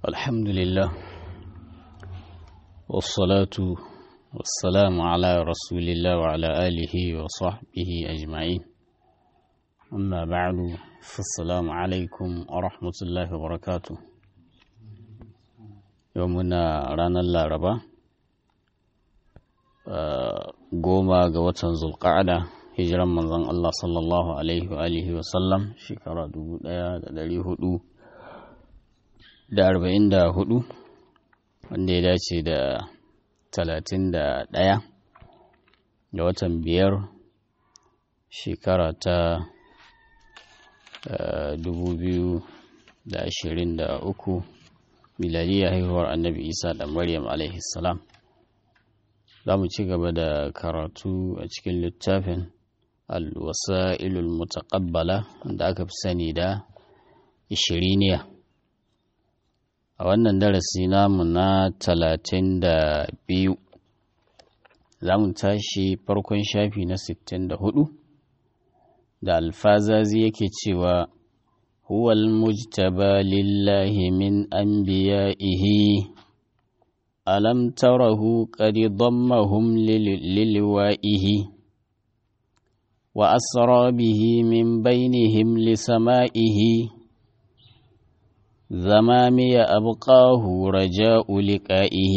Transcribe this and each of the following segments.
الحمد لله والصلاة والسلام على رسول الله وعلى آله وصحبه أجمعين أما بعد فالسلام عليكم ورحمة الله وبركاته يومنا رانا اللاربا goma ga watan zulqa'ada hijiran manzon Allah sallallahu alaihi wa alihi wa sallam shekara dubu ɗaya da ɗari hudu da arba'in da hudu wanda ya dace da talatin da ɗaya da watan biyar shekara ta dubu biyu da ashirin da uku miladiyya haihuwar annabi isa da maryam alaihi salam za mu ci gaba da karatu a cikin littafin alwasa'ilul mutaqabbala da aka fi sani da ishiriniya a wannan darasi namu na talatin da biyu za mu tashi farkon shafi na sittin da hudu da alfazazi yake cewa huwal mujtaba lillahi min anbiya'ihi ألم تره قد ضمهم للوائه وأسرى به من بينهم لسمائه ذمامي أبقاه رجاء لقائه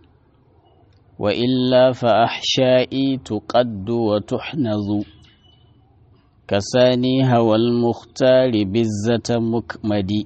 وإلا فأحشائي تقد وتحنظ كساني هوى المختار بزة مكمدي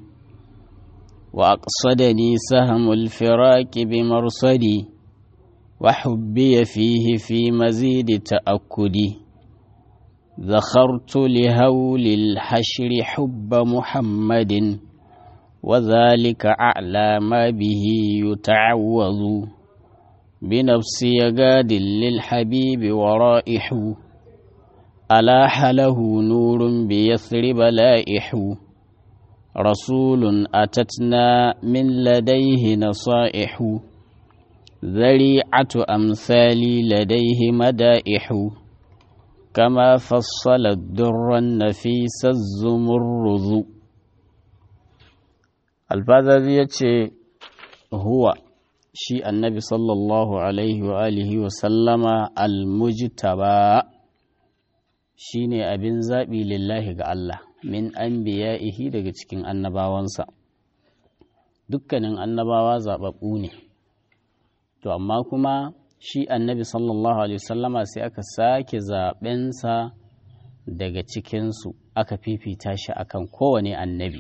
وأقصدني سهم الفراك بمرصدي وحبي فيه في مزيد تأكدي ذخرت لهول الحشر حب محمد وذلك أعلى ما به يتعوض بنفسي قاد للحبيب ورائح ألاح له نور بيثرب لائح رسول أتتنا من لديه نصائح ذريعة أمثالي لديه مدائح كما فصل الدر النفيس الزمرذ الفاذا هو شيء النبي صلى الله عليه وآله وسلم المجتبى shine abin zaɓi lillahi ga Allah min an ihi daga cikin annabawansa dukkanin annabawa zaɓaɓɓu ne to amma kuma shi annabi sallallahu alaihi wasallama sai aka sake zaɓensa daga cikinsu aka fifita shi akan kowane annabi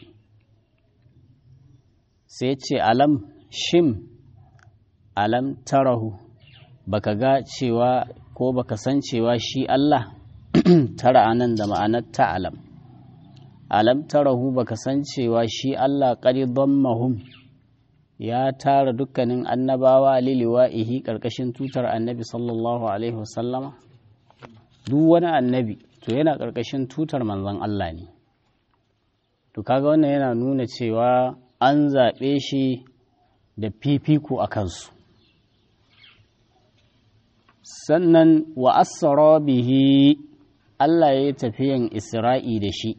sai ce alam shim alam tarahu baka ga cewa ko baka san cewa shi Allah tara anan da ma'anar ta'alam alam tarahu baka san cewa shi Allah qad dammahum ya tara dukkanin annabawa liliwa'ihi karkashin tutar annabi sallallahu alaihi wasallama duk wani annabi to yana karkashin tutar manzon Allah ne to kaga wannan yana nuna cewa an zaɓe shi da fifiko a kansu sannan wa asra bihi Allah ya yi tafiyan Isra'i da shi,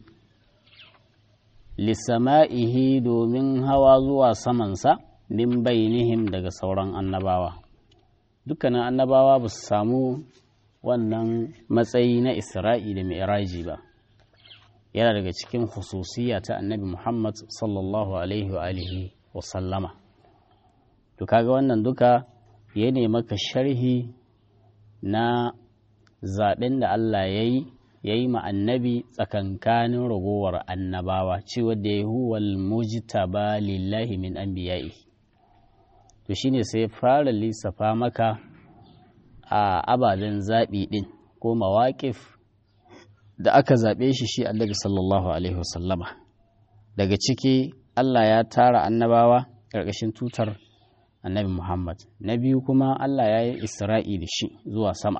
lissama'ihi domin hawa zuwa samansa min bainihim daga sauran annabawa. Dukkanin annabawa ba su samu wannan matsayi na Isra'i da Mi'raji ba. Yana daga cikin hususiya ta annabi Muhammad sallallahu Alaihi wa alihi wa sallama. To kaga wannan duka ya maka sharhi na zaɓen da Allah ya yi ya yi ma annabi tsakankanin ragowar annabawa cewa da ya huwal mujtaba lillahi min anbiya'i to shine sai fara lissafa maka a ababen zaɓi ɗin ko mawaƙif da aka zaɓe shi shi annabi sallallahu alaihi wasallama daga ciki Allah ya tara annabawa ƙarƙashin tutar annabi Muhammad na biyu kuma Allah ya yi isra'i da shi zuwa sama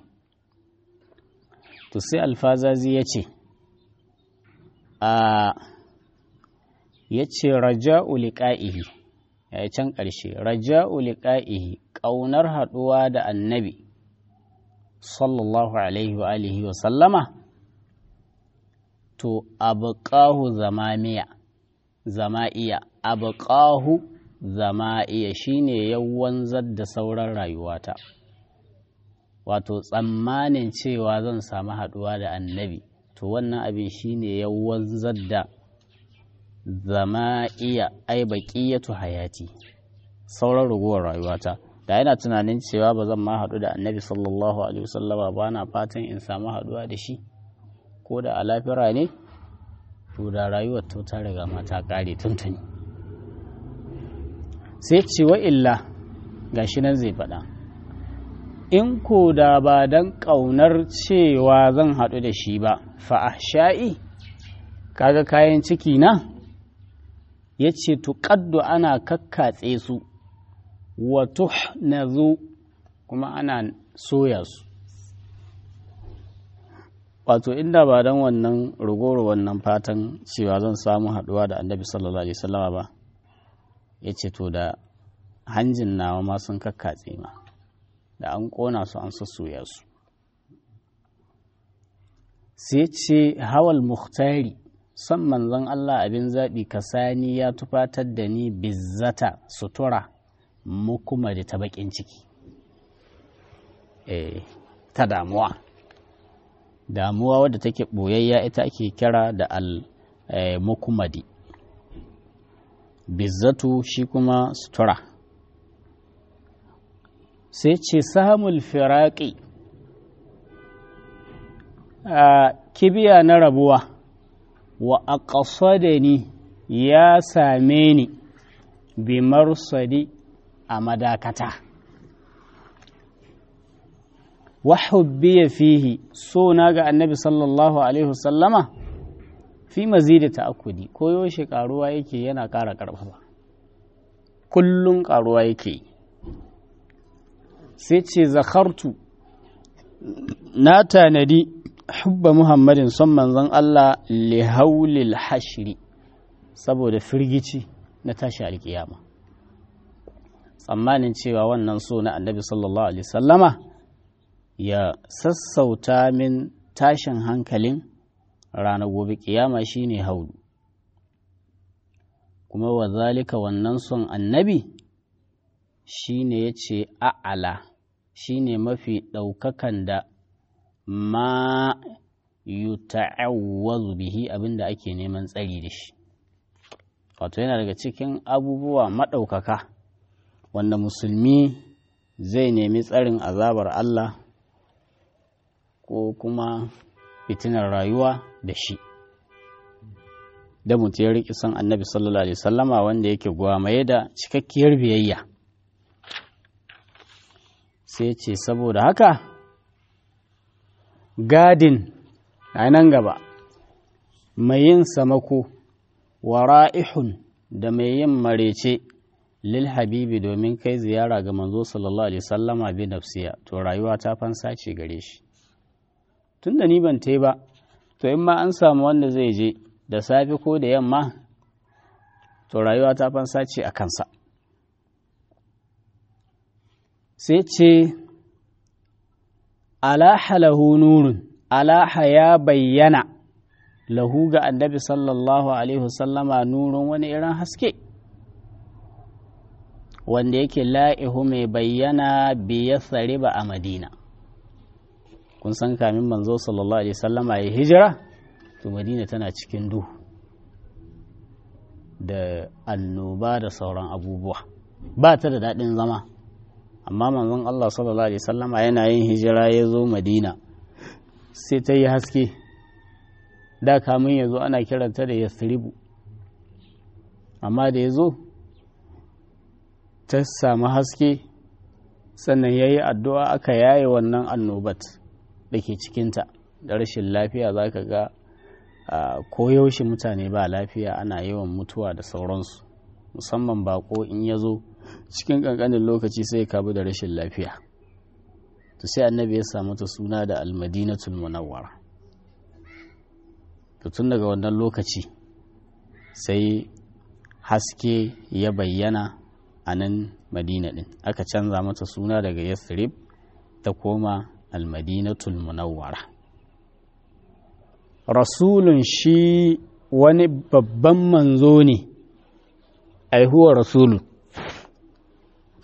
to sai alfazazi ya ce a ya ce raja'u liqa'ihi ya yi can ƙarshe raja'u liqa'ihi ƙaunar haɗuwa da annabi sallallahu alaihi wa alihi wa sallama to abqahu zamamiya zama'iya abqahu zama iya shine ya wanzar da sauran rayuwata wato tsammanin cewa zan samu haɗuwa da annabi to wannan abin shine ya wanzar da zama iya ai baƙiyatu hayati sauran ragowar rayuwata da yana tunanin cewa ba zan ma haɗu da annabi sallallahu alaihi wasallama ba na fatan in samu haɗuwa da shi ko da a lafira ne to da rayuwar ta ta riga ma ta ƙare tuntuni sai ce wa illa gashi nan zai faɗa in ko da ba don ƙaunar cewa zan haɗu da shi ba fa'asha'i kaga kayan ciki na ya ce tuƙaddu ana kakkatse su wato na zo kuma ana soya su wato inda ba don wannan rugoro wannan fatan cewa zan samu haɗuwa da annabi sallallahu alaihi wasallama ba ya ce to da hanjin nawa ma sun kakkatse ma da an ƙona su an sassoya su sai ce hawal muhtari son manzon Allah abin zaɓi kasani ya tufatar da ni bizzata sutura mu kuma da ta baƙin ciki ta damuwa damuwa wadda take ɓoyayya ita ake kira da al mukumadi bizzatu shi kuma sutura sai ce samun firaƙi a kibiya na rabuwa wa a da ni ya same ni bi marsadi a madakata wahubbiya fihi so na ga annabi sallallahu alaihi wasallama fi mazidi ta'akkudi ko yaushe karuwa yake yana ƙara ƙarfafa kullum karuwa yake yi sai ce zakartu na tanadi hubba muhammadin son manzon Allah lihaulil hashiri saboda firgici na tashi alkiyama tsammanin cewa wannan so na annabi sallallahu alaihi sallama ya sassauta min tashin hankalin ranar gobe kiyama shine haulu kuma wa zalika wannan son annabi shine ya ce a'ala shine mafi ɗaukakan da ma yuta'awwazu bihi abinda ake neman tsari da shi wato yana daga cikin abubuwa maɗaukaka wanda musulmi zai nemi tsarin azabar Allah ko kuma fitinar rayuwa da shi da mutu ya riƙi son annabi sallallahu alaihi sallama wanda yake gwamaye da cikakkiyar biyayya sai ce saboda haka gadin a nan gaba mai yin samako wa ra'ihun da mai yin marece lil habibi domin kai ziyara ga manzo sallallahu alaihi sallama bi nafsiya to rayuwa ta fansa ce gare shi tunda ni ban tai ba to in ma an samu wanda zai je da safe ko da yamma to rayuwa ta fansa ce a kansa sai ce alaha lahu nurun alaha ya bayyana lahu ga annabi sallallahu alaihi wasallama nurun wani irin haske wanda yake la'ihu mai bayyana biya ba a madina kun san kamin manzo sallallahu alaihi wasallama ya hijira to madina tana cikin duhu da annoba da sauran abubuwa ba ta da daɗin zama amma manzon Allah sallallahu alaihi wasallama yana yin hijira ya zo madina sai ta yi haske da kamun ya zo ana kiranta da yasribu amma da ya zo ta samu haske sannan ya yi addu'a aka yaye wannan annobat da ke cikinta da rashin lafiya za ka ga koyaushe mutane ba lafiya ana yawan mutuwa da sauransu musamman bako in ya zo cikin ƙanƙanin lokaci sai kabu da rashin lafiya to sai annabi ya samu ta suna da almadinatul munawwara to tun daga wannan lokaci sai haske ya bayyana a nan madina ɗin aka canza mata suna daga yathrib ta koma almadinatul munawwara rasulun shi wani babban manzo ne aihuwa rasulu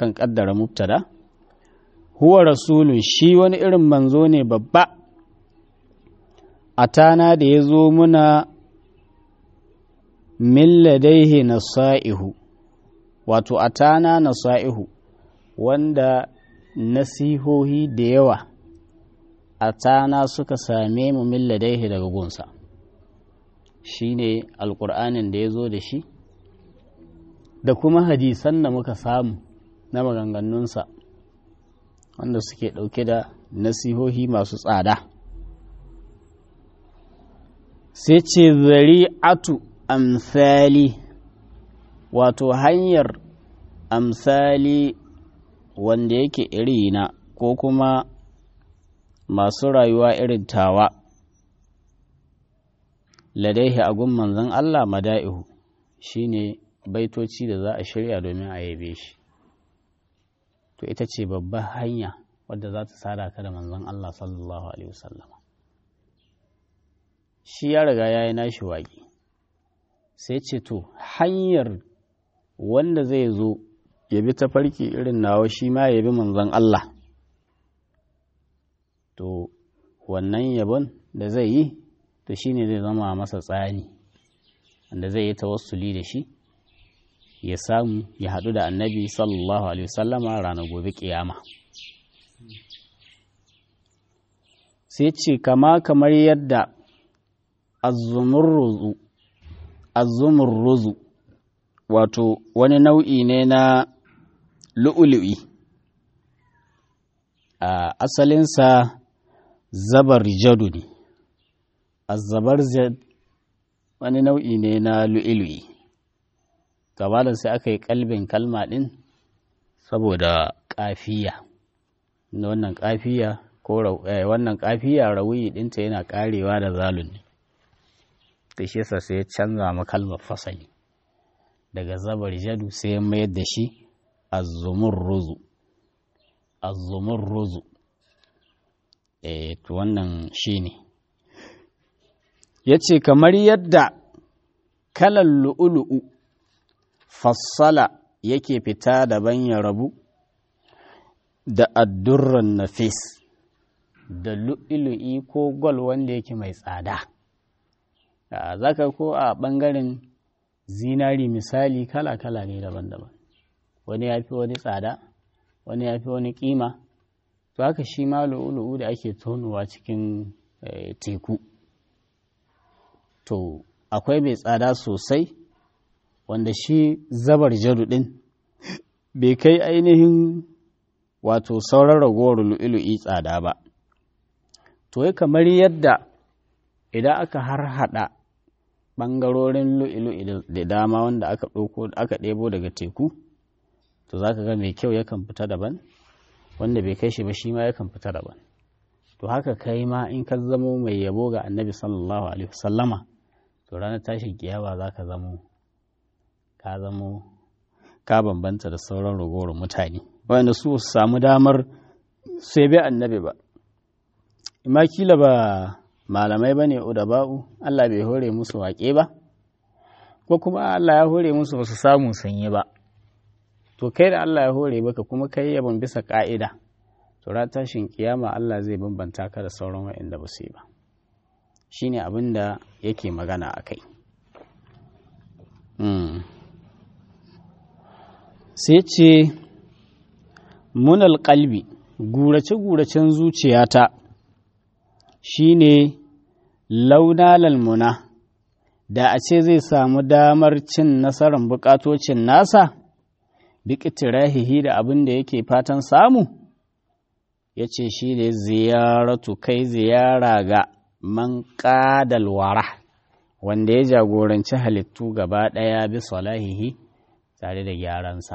akan kaddara mubtada huwa rasulun shi wani irin manzo ne babba atana da ya zo muna min ladaihi nasa'ihu wato atana nasa'ihu wanda nasihohi da yawa atana suka same mu min ladaihi daga gunsa shine alƙur'anin da ya zo da shi da kuma hadisan da muka samu na maganganunsa wanda suke ɗauke da nasihohi masu tsada sai ce zari'atu amsali wato hanyar amsali wanda yake irina ko kuma masu rayuwa irin tawa ladaihi agun manzon Allah mada'ihu shine baitoci da za a shirya domin a yabe shi to ita ce babbar hanya wadda za ta sada ka da manzon Allah sallallahu alaihi wasallam shi ya riga ya yi nashi waƙi sai ce to hanyar wanda zai zo ya bi ta farki irin nawa shi ma ya bi manzon Allah to wannan yabon da zai yi to shi ne zai zama masa tsani wanda zai yi tawassuli da shi ya samu ya haɗu da annabi sallallahu alaihi wasallama ranar gobe kiyama sai ce kama kamar yadda azumurruzu wato wani nau'i ne na lu'ulu'i a asalinsa zabar jadu ne azabar jad wani nau'i ne na lu'ulu'i gabanin sai aka yi kalbin kalma ɗin saboda ƙafiya na wannan ƙafiya ko wannan ƙafiya rawuyi ɗinta yana ƙarewa da zalun ne da shi yasa sai ya canza ma kalmar fasali daga zabar jadu sai ya mayar da shi azzumun ruzu azzumun ruzu eh to wannan shi ne ya ce kamar yadda kalan lu'ulu'u fassala yake fita daban ya rabu da addurran nafis da lu'ilu'i ko gwal wanda yake mai tsada za ka ko a ɓangaren zinari misali kala-kala ne daban-daban wani ya fi wani tsada wani ya fi wani ƙima to haka shi ma lu'ulu'u da ake tonowa cikin teku to akwai mai tsada sosai wanda shi zabar jadu ɗin bai kai ainihin wato sauran ragowar lu'ilu'i tsada ba to ya kamar yadda idan aka har hada ɓangarorin lu'ilu'i da dama wanda aka ɗauko aka ɗebo daga teku to za ka ga mai kyau yakan fita daban wanda bai kai shi ba shi ma yakan fita daban to haka kai ma in ka zamo mai yabo ga annabi sallallahu alaihi wasallama to ranar tashin kiyama za ka zamo ka zamo ka bambanta da sauran ragowar mutane wanda su su samu damar sai bai annabi ba ima kila ba malamai ba ne udaba'u Allah bai hore musu waƙe ba ko kuma Allah ya hore musu ba su samu sanye ba to kai da Allah ya hore baka kuma kai yabon bisa ƙa'ida to ran tashin kiyama Allah zai bambanta ka da sauran waɗanda ba su yi ba shine abin da yake magana a kai sai ce munal kalbi gurace-guracen zuciyata shine launa lalmuna da a ce zai samu damar cin nasarar bukatocin nasa bikitirahihi da abin da yake fatan samu ya ce shi ne ziyaratu kai ziyara ga man ƙadalwara wanda ya jagoranci halittu gaba ɗaya bi salahihi tare da gyaransa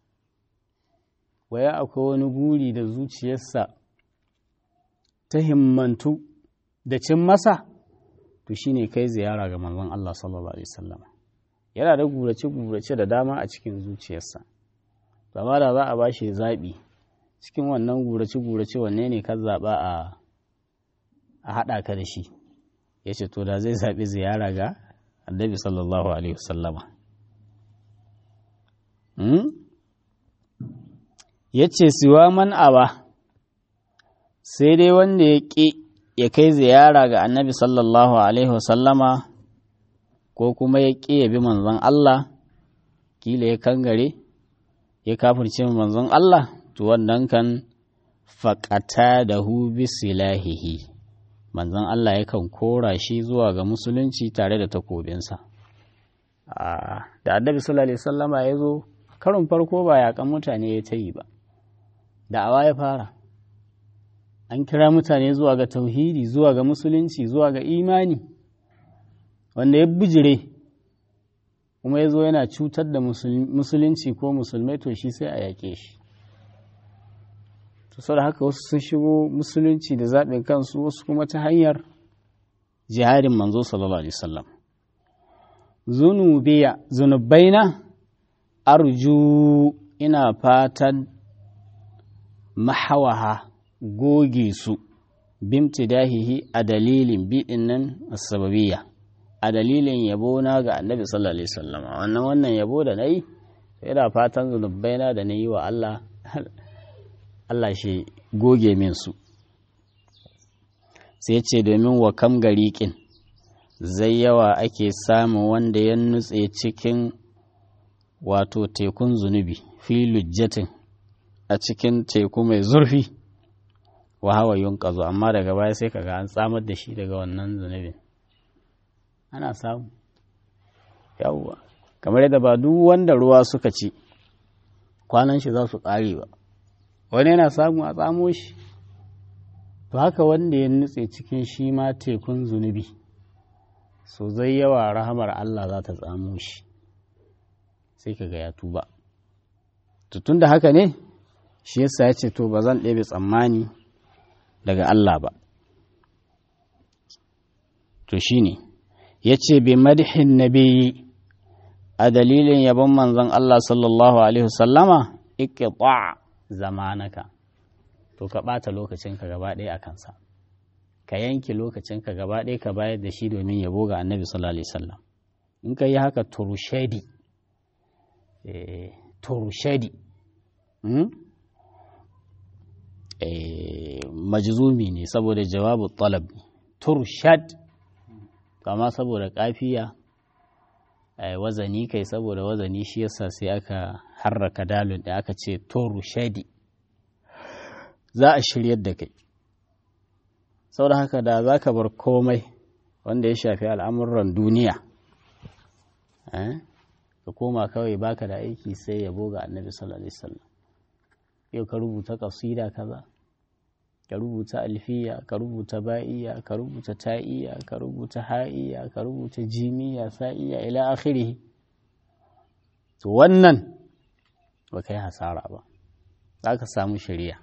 waya akwai wani guri da zuciyarsa ta himmantu da cin masa to shine kai ziyara ga manzon Allah sallallahu alaihi wasallam yana da gurace-gurace da dama a cikin zuciyarsa amma da za a ba shi zaɓi cikin wannan gurace-gurace wanne ne ka zaɓa a a haɗa ka da shi ya ce to da zai zaɓi ziyara ga annabi sallallahu alaihi wasallama ya ce siwa man aba sai dai wanda ya ƙi ya kai ziyara ga annabi sallallahu alaihi wasallama ko kuma ya ƙi ya bi manzon Allah kila ya kangare ya kafirce manzon Allah to wannan kan faƙata da hu silahihi manzon Allah yakan kora shi zuwa ga musulunci tare da takobinsa da annabi sallallahu alaihi wasallama ya zo karon farko ba yaƙan mutane ya ta yi ba da'awa ya fara an kira mutane zuwa ga tauhidi zuwa ga musulunci zuwa ga imani wanda ya bijire kuma ya zo yana cutar da musulunci ko musulmai to shi sai a yaƙe shi to da haka wasu sun shigo musulunci da zaɓin kansu wasu kuma ta hanyar jihadin manzo sallallahu alaihi wasallam zunubiya zunubaina arju ina fatan mahawaha goge su bimtidahihi a dalilin biɗin nan sababiyya a dalilin yabo na ga annabi sallallahu alaihi wasallam wannan wannan yabo da nayi ina fatan zunubaina da nayi wa Allah Allah shi goge min su sai ce domin wa kam gariƙin zai yawa ake samun wanda ya nutse cikin wato tekun zunubi fi lujjatin a cikin teku mai zurfi wa hawa yunƙazo amma daga baya sai kaga an tsamar da shi daga wannan zunubin ana samu yawwa kamar yadda ba duk wanda ruwa suka ci kwanan shi za su ƙare ba wani yana samu a tsamo shi to haka wanda ya nutse cikin shi ma tekun zunubi so zai yawa rahamar Allah za ta tsamo shi sai ka ga ya tuba tun da haka ne shi yasa ya ce to ba zan ɗebe tsammani daga Allah ba to shi ne ya ce bi madihin nabi a dalilin yabon manzon Allah sallallahu alaihi wasallama iqta zamanaka to ka ɓata lokacinka gaba ɗaya a kansa ka yanke lokacinka gaba ɗaya ka bayar da shi domin yabo ga annabi sallallahu alaihi wasallam in ka yi haka turushedi turushedi majzumi ne saboda jawabu talab turshad kama saboda kafiya wazani kai saboda wazani shi yasa sai aka harraka dalun da aka ce turushedi za a shiryar da kai saboda haka da za ka bar komai wanda ya shafi al'amuran duniya ka koma kawai baka da aiki sai yabo ga annabi sallallahu alaihi wasallam yau ka rubuta kasida kaza ka rubuta alfiya ka rubuta ba'iya ka rubuta ta'iya ka rubuta ha'iya ka rubuta jimiya sa'iya ila akhirih to wannan ba kai hasara ba za ka samu shari'a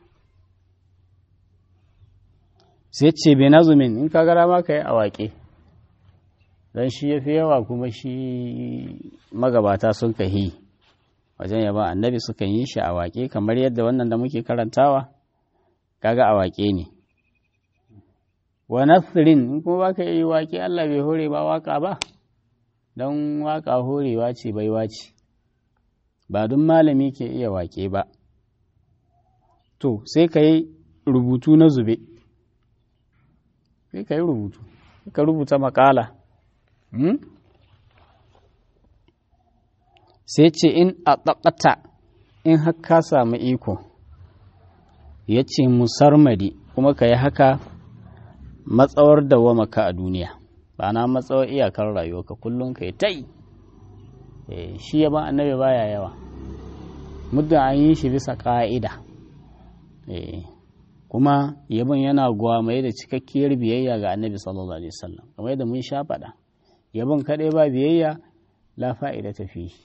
sai ce bai nazumin in ka gara ma ka yi a waƙe don shi ya fi yawa kuma shi magabata sun kahi wajen yaba annabi sukan yi shi a waƙe kamar yadda wannan da muke karantawa kaga a waƙe ne wa nasirin in kuma ba ka yi waƙe Allah bai hore ba waƙa ba don waƙa horewa ce baiwa ce ba duk malami ke iya waƙe ba to sai ka yi rubutu na zube sai ka yi rubutu ka rubuta makala sai ce in a ɗaƙata in haka samu iko ya ce musarmadi kuma ka yi haka matsawar dawamaka a duniya ba na matsawar iyakar rayuwarka kullum ka yi ta yi shi yaban annabi baya yawa muddin an yi shi bisa ƙa'ida kuma yabon yana gwamaye da cikakkiyar biyayya ga annabi sallallahu alaihi wasallam kamar yadda mun sha faɗa yabon kaɗai ba biyayya la fa'ida ta fi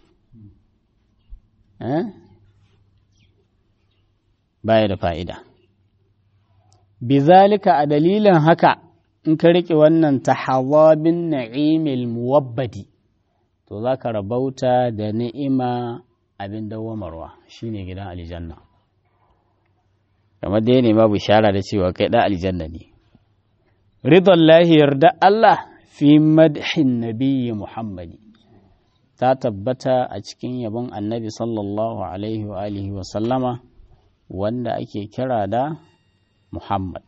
baya da fa'ida bizalika a dalilin haka in ka riƙe wannan tahawabin na'imil muwabbadi to za ka rabauta da ni'ima abin dawamarwa shine gidan aljanna kamar dai ne ma bishara da cewa kai ɗan aljanna ne ridon lahi yarda Allah fi madhin nabiyyi Muhammadi ta tabbata a cikin yabon annabi sallallahu alaihi wa alihi wa sallama wanda ake kira da Muhammad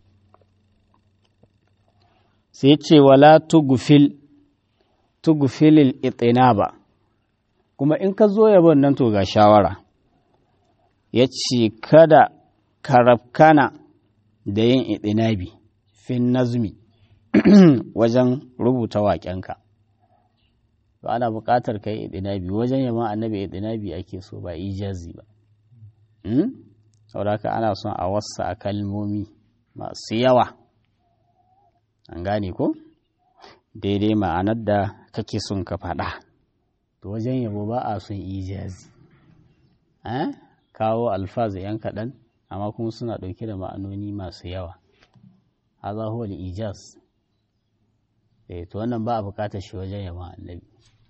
sai ce wala tugufil tugufilil itinaba kuma in ka zo yabon nan to ga shawara ya ce kada ka rafkana da yin itinabi fin nazmi wajen rubuta waƙenka ba ana buƙatar ka yi itinabi wajen yamma annabi itinabi ake so ba ijazi ba saboda haka ana son a wasa a kalmomi masu yawa an gane ko daidai ma'anar da kake son ka faɗa to wajen yabo ba a son ijazi kawo alfazu yan kaɗan amma kuma suna ɗauke da ma'anoni masu yawa haza huwa ijaz eh to wannan ba a buƙatar shi wajen yaba annabi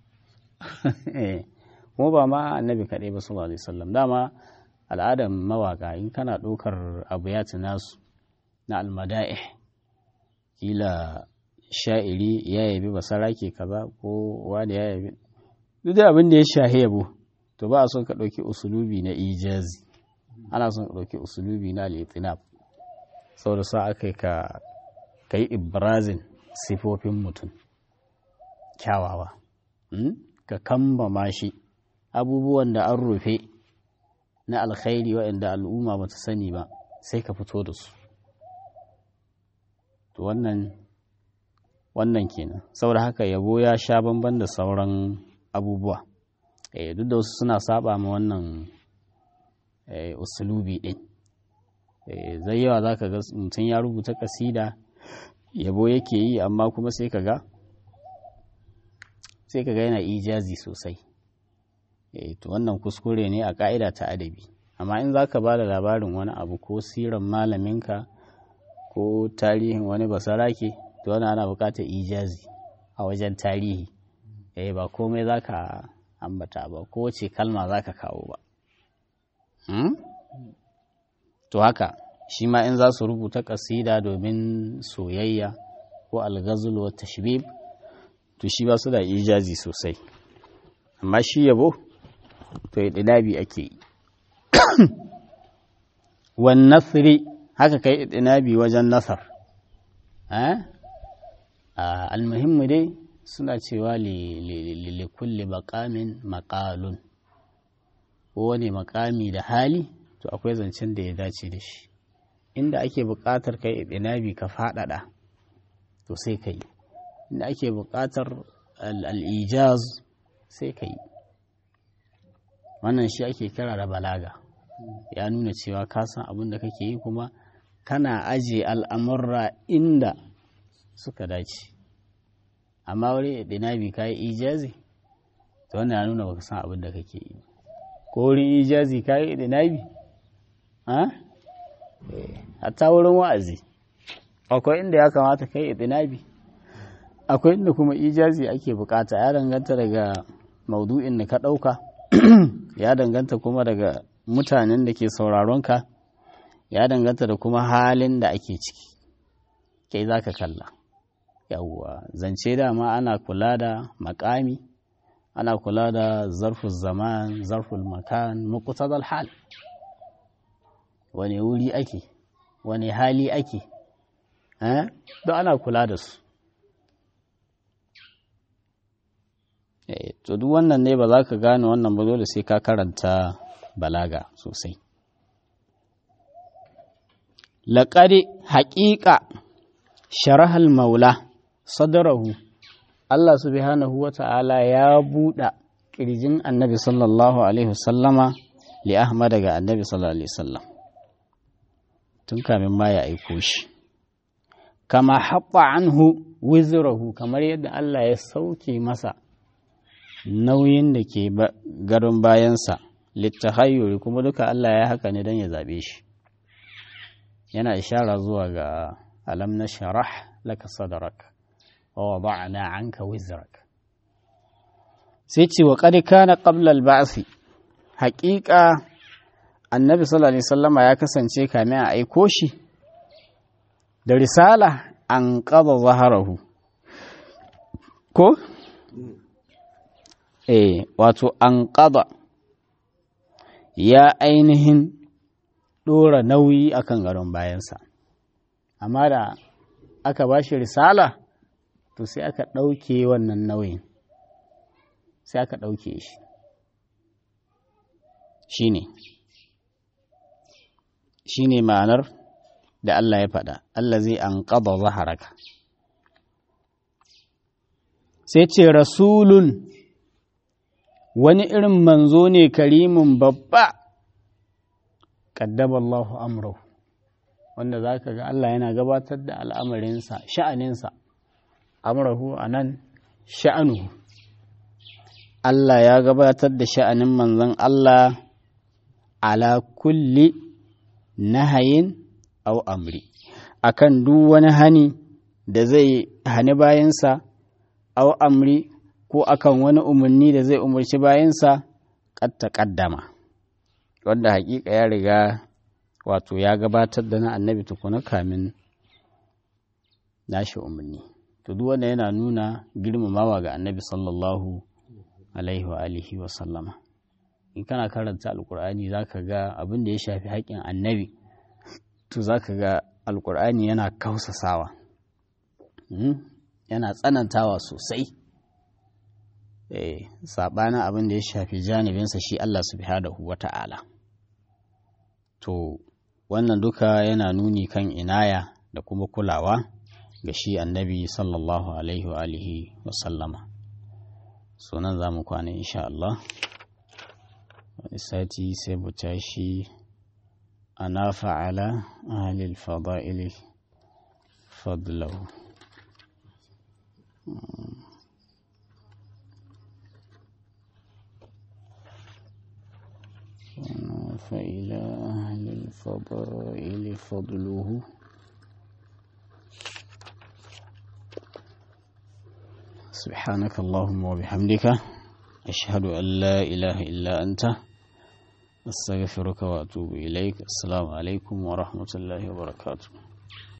kuma ba ma annabi kaɗai ba sallallahu alaihi wasallam dama al'adar mawaka in kana ɗaukar abu ya nasu na almada'ih kila sha'iri ya yabi basarake kaza ko wani ya yabi duk da abin da ya shahi yabo to ba a son ka ɗauki usulubi na ijazi ana son ka ɗauki usulubi na litinab saboda sa aka ka ka yi ibrazin sifofin mutum kyawawa ka kambama shi abubuwan da an rufe na alkhairi waɗanda al'umma ba ta sani ba sai ka fito da su to wannan wannan kenan saboda haka yabo ya sha bamban da sauran abubuwa eh duk da wasu suna saba ma wannan usulubi din zai yawa za ka ga mutum ya rubuta kasida yabo yake yi amma kuma sai ka ga sai ka ga yana ijazi sosai to wannan kuskure ne a ka'ida ta adabi amma in za ka ba da labarin wani abu ko siran malaminka ko tarihin wani basarake to wani ana bukatar ijazi a wajen tarihi eh ba komai za ka ambata ba ko wace kalma za ka kawo ba to haka shi ma in za su rubuta kasida domin soyayya ko algazul wa tashbib to shi ba su da ijazi sosai amma shi yabo to ya ɗinabi ake yi wan nasri haka kai ɗinabi wajen nasar almuhimmu dai suna cewa li kulli maqamin maqalun kowane makami da hali to akwai zancen da ya dace da shi inda ake buƙatar kai ɗinabi ka faɗaɗa to sai ka yi inda ake buƙatar al'ijaz sai ka yi wannan shi ake kira da balaga ya nuna cewa ka san abin da kake yi kuma kana aje al'amurra inda suka dace amma wuri ɗinabi ka yi ijazi to wannan ya nuna baka san abin da kake yi ko wurin ijazi ka yi ɗinabi hatta wurin wa'azi akwai inda ya kamata kai itinabi akwai inda kuma ijazi ake bukata ya danganta daga maudu'in da ka ɗauka ya danganta kuma daga mutanen da ke sauraronka ya danganta da kuma halin da ake ciki kai za ka kalla yawwa zance dama ana kula da makami ana kula da zarful zaman zarful makan muqtadal hal wane wuri ake wane hali ake don ana kula da su to duk wannan ne ba za ka gane wannan ba dole sai ka karanta balaga sosai laƙari haƙiƙa sharahal maula sadarahu Allah subhanahu wa ta'ala ya buɗa ƙirjin annabi sallallahu alaihi wasallama li Ahmad daga annabi sallallahu alaihi wasallam tun kamin ma ya aiko shi kama haɓa anhu wizrahu kamar yadda Allah ya sauke masa nauyin da ke garin bayansa littahayyuri kuma duka Allah ya haka ne don ya zaɓe shi yana ishara zuwa ga alam na sharah laka sadarak wa wada'na anka wizrak sai ce wa qad kana qabla al-ba'th haƙiƙa annabi sallallahu alaihi wasallama ya kasance kamin a aiko shi da risala an qada zaharahu ko eh wato an qada ya ainihin ɗora nauyi akan gadon bayansa amma da aka ba shi risala to sai aka ɗauke wannan nauyin sai aka ɗauke shi shi ne shi ne ma'anar da Allah ya faɗa Allah zai an ƙaba zaharaka sai ce rasulun wani irin manzo ne karimin babba ƙaddaballahu amrahu wanda za ka ga Allah yana gabatar da al'amarinsa sha'aninsa amrahu a nan sha'anuhu Allah ya gabatar da sha'anin manzon Allah ala kulli nahayin au amri akan duk wani hani da zai hani bayansa au amri ko akan wani umarni da zai umarci bayansa ƙatta ƙaddama wanda hakika ya riga wato ya gabatar da na annabi tukuna kamin nashi umarni to duk wanda yana nuna girmamawa ga annabi sallallahu alaihi wa alihi wa sallama in kana karanta alkur'ani zaka ga abin da ya shafi haƙƙin annabi to zaka ga alkur'ani yana kausasawa yana tsanantawa sosai eh sabanin abin da ya shafi janibinsa shi Allah subhanahu wata'ala to wannan duka yana nuni kan inaya da kuma kulawa ga shi annabi sallallahu alaihi wa alihi wa sallama sunan za mu kwana insha Allah wani sati sai mu tashi ana fa'ala ahalil fada'ili fadlahu فإلى أهل الفضائل فضله سبحانك اللهم وبحمدك أشهد أن لا إله إلا أنت أستغفرك وأتوب إليك السلام عليكم ورحمة الله وبركاته